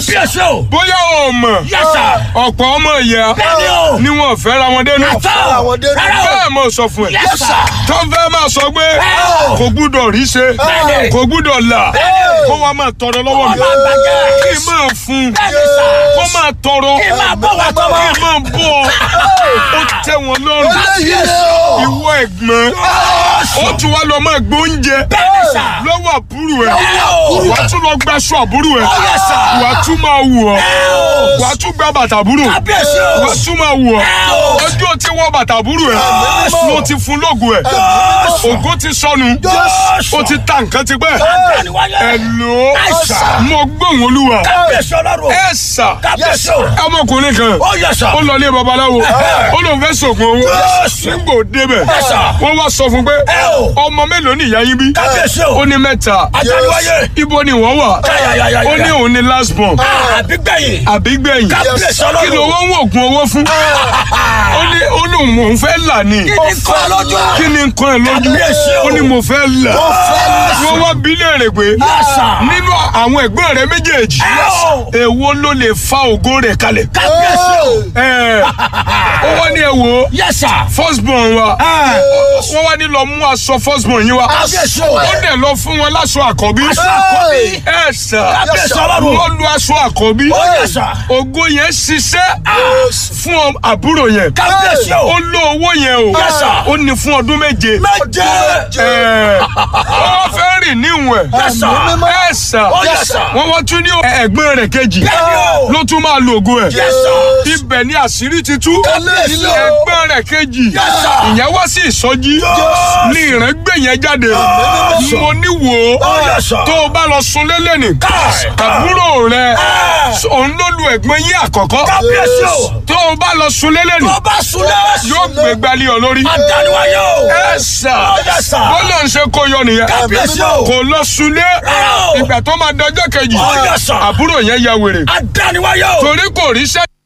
kábíyèsí o. bóyá o mọ̀ Yes, sir. ọ̀pọ̀ ọmọ ìyá bẹ́ẹ̀ni o. ni wọn fẹ́ ra wọn dénú àtọ́ àwọn dé- rárá o. bẹ́ẹ̀ mo sọ fún ẹ Yes, sir. tó fẹ́ máa sọ pé Bẹ́ẹ̀ o. kò gbúdọ̀ rí ṣe Bẹ́ẹ̀ni. kò gbúdọ̀ là kó wa máa tọrọ lọ́wọ́ Kó mi máa gbàjẹ́. kí n máa fún bẹ́ẹ̀ni sà. kó máa tọrọ kí n máa bọ̀ wá tọmọ. kí n máa bọ̀ ó tẹ́ wọn lọ́rùn eléyìí o. ìwọ ẹ̀gbọ́n ó tún wá lọ máa gbóúnjẹ bẹ́ẹ̀ni sà. lọ́wọ́ àbúrò ẹ̀ Bẹ́ẹ̀ o. wàá tún lọ gbaṣọ àbúrò ẹ̀ yes, sir. wàá tún máa wù ọ́ o. wàá tún gba bàtà àbúrò kábíyèsí o. wàá tún máa wù ọ́ o. ọjọ́ tí wọ́n bàtà àbúrò ẹ̀ ló ti fún lógo ẹ̀ ògo ti sọnù ó ti ta nǹkan ti pẹ́ àdániwáyé. ẹ̀ lò Yes, sir. ó mo gbóhùn olúwa kábíyèsí ọlọ́run. ẹ̀ sà kábíyèsí o. ọmọkùnrin kan ó yẹ sà. ó lọ ilé babaláwo ó lóun fẹ́ sògùn owó nígbà ó débẹ̀ Yes, sir. wọ́n wá sọ fún pé Ẹ o. ọmọ mélòó ni ìyá yín bí kábíyèsí o. ó ní mẹ́ta àdániwáyé. ibo ni wọ́n wà káyàyàyà. ó ní òun ni last born àbígbẹ̀yìn. àbí gbẹ̀yìn kábíyèsí kí ló ọlọ́run. wọ́n ń wògùn owó fún ó ní ó ní òun fẹ́ là ní kí ni kọ́ lójú. kí ni nǹkan ẹ̀ lójú Kábíyèsí o. ó ní mo fẹ́ là wọ́n wá bí léèrè pé Yàsà. nínú àwọn ẹ̀gbọ́n rẹ̀ méjèèjì Ẹ́ẹ̀. èwo ló lè fa ògo rẹ̀ kalẹ̀ kábíyèsí o. ẹ̀ ó wá ní ẹ wò ó yẹ́sà. first born wa wọ́n wá ní lọ mú aṣọ first born yín wa kábíyèsí o. ó dẹ̀ lọ fún wọn láṣọ àkọ́bí aṣọ àkọ́bí. ẹ̀ sà kábíyèsí ọlọ́run. wọ́n lu aṣọ àkọ́bí ó yẹ́sà. ògo yẹn ṣiṣẹ́ fún ọ- àbúrò yẹn kábíyèsí o. ó lo owó yẹn o Yes, sir. ó ní fún ọdún méje méje. Ẹ̀, wọ́n fẹ́ rìn níwọ̀n yẹ́sà. ẹ̀ sà ó yẹ́sà. wọ́n wọ́n tún ní ẹ̀gbọ́n rẹ̀ kejì bẹ́ẹ̀ni o. ló tún máa lo ògo ẹ̀ yẹ́sà. ibẹ̀ ni àṣírí ti tú kábíyèsí o. ẹ̀gbọ́n rẹ̀ kejì Yes, sir. ìyẹn wá sí ìsọjí ní ìrẹ́gbẹ́ yẹn jáde Yes. mo ní wò ó ó yẹ́sà. tó o bá lọ sun lélẹ́nì Káì. àbúrò rẹ Ẹ̀. òun ló lu ẹ̀gbọ́n yín àkọ́kọ́ kábíyèsí o. tó o bá lọ sun lélẹ́nì tó bá súnlẹ̀. yóò gbé gbalí ọ lórí àdániwáyé o. ẹ sà ó yẹ́sà. ó lọ ń ṣe kó yọ nìyẹn kábíyèsí o. kò lọ sunlé Rárá o. ìgbà tó máa dọjọ́ kejì Ó yẹ́sà. àbúrò yẹn ya wèrè àdániwáyé o. torí kò ríṣẹ́